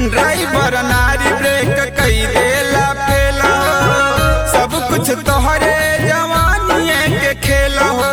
driver नारी break कई देला फेला सब कुछ तोहरे जवानिए के खेला हो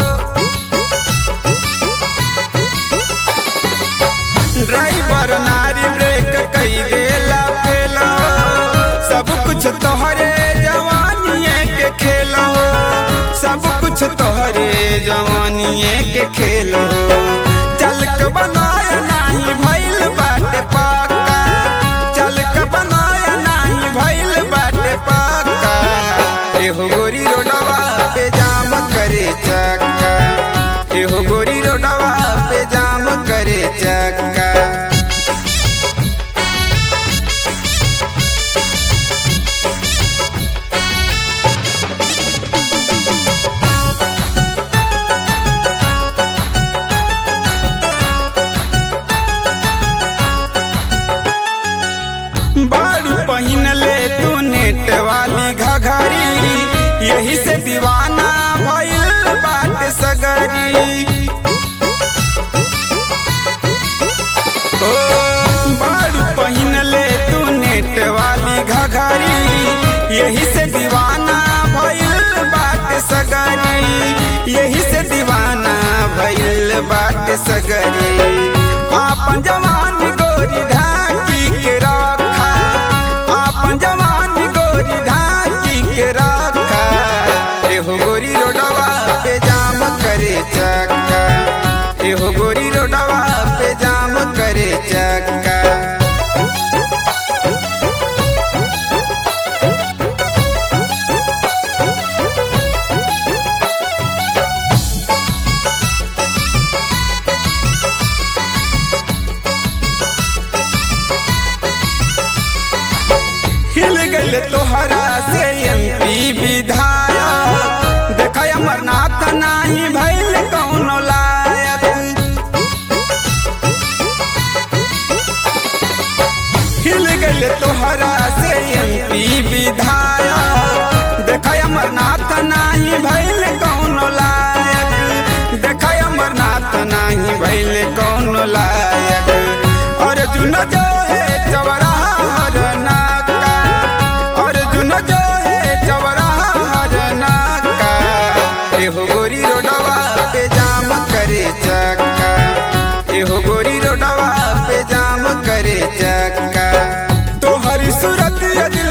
ड्राइवर नारी ब्रेक कई देला फेला सब कुछ तोहरे जवानिए के खेला हो सब कुछ तोहरे जवानिए के खेल हो चल के बनाया नाही भइल बाटे पाका चल के बनाया नाही भइल बाटे पाका एहो गोरी रोडवा पे जाम करे चक्का एहो गोरी रोडवा पे जाम करे चक्का बारू पहिन ले तू नेट वाली घघरी यही से दीवाना भइल बाट सगरी ओ बारू पहिन ले तू नेट वाली घघरी यही से दीवाना भइल बाट सगरी यही से दीवाना भइल बाट सगरी आपन जवान गोरी ढाकी के रखा आपन जवान गोरी ढाकी के रखा एहो गोरी रोडवा पे जाम करे चक्का एहो गोरी रोडवा पे जाम करे चक्का हिल गल तोहरा से एमपी विधायक देख अमरनाथ नाही भइल कौनो लायक हिल गल तोहरा से एमपी विधायक देख अमरनाथ नाही भइल कौनो लायक देख अमरनाथ नाही भइल कौनो लायक अर्जुन जो है चवराहा हर नाका अर्जुन जो है चवराहा हर नाका एहो गोरी रोडवा पे जाम करे चक्का एहो गोरी रोडवा पे जाम करे चक्का तोहरी सूरत यदि